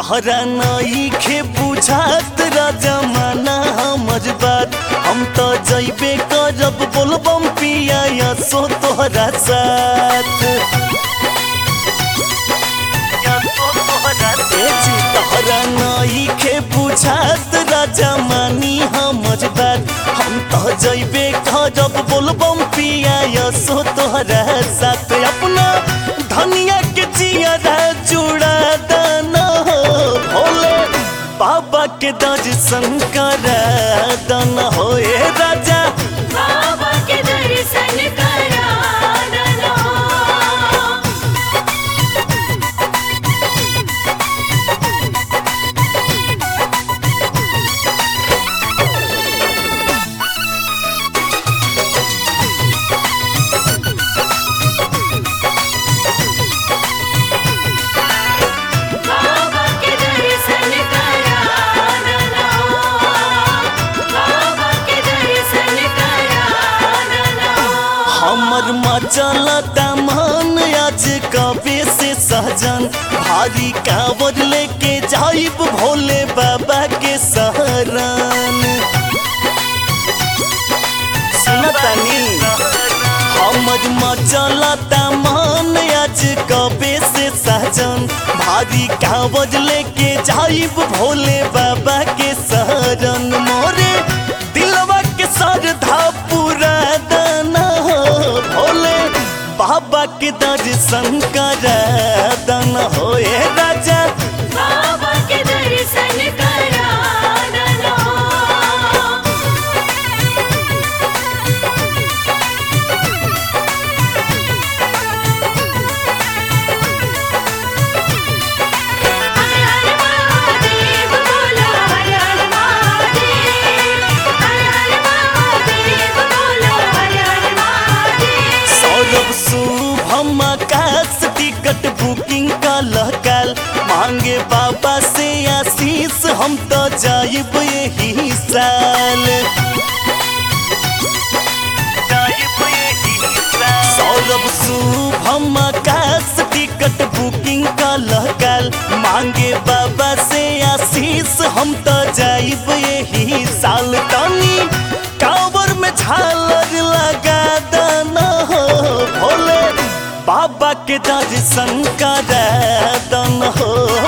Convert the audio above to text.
तहरा नईखे बुझात जमाना हमर बात हम तो जइबे करब बोलबम पिया या सो तोहरा साथ ए जी तहरा नईखे बुझात जमानी हमर बात हम तो जइबे करब बोलबम पिया या सो तोहरा साथ अपना धनिया के जिया जुड़ा दाना हो भोले बाबा के दर्शन करा दाना हो ए राजा बाबा के दर्शन करा दना बाबा के दर्शन करा दना बाबा के दर्शन करा दना हमर मचलता मन आज कबे से सहजन भारी कांवर लेके जाइब भोले बाबा के सहरन सुनतनी हमर मचलता मन आज कबे से सहजन भारी कांवर लेके जाइब भोले बाबा के सहरन मोरे दिलवा के श्रद्धा पूरा दाना हो भोले बाबा के दर्शन करा दाना हो ए राजा बाबा के दर्शन करा दना हर हर महादेव बोलो हर हर महादेव हर हर महादेव बोलो हर हर महादेव सौरभ शुभम आकाश टिकट बुकिंग का लहकाल मांगे बाबा से आशीष हम तो जाइब यही साल सौरभ शुभम आकाश टिकट बुकिंग का लहकाल मांगे बाबा से आशीष हम तो जाइब यही साल तनी कांवर में झालर लगा दाना हो भोले बाबा के दर्शन करा दाना हो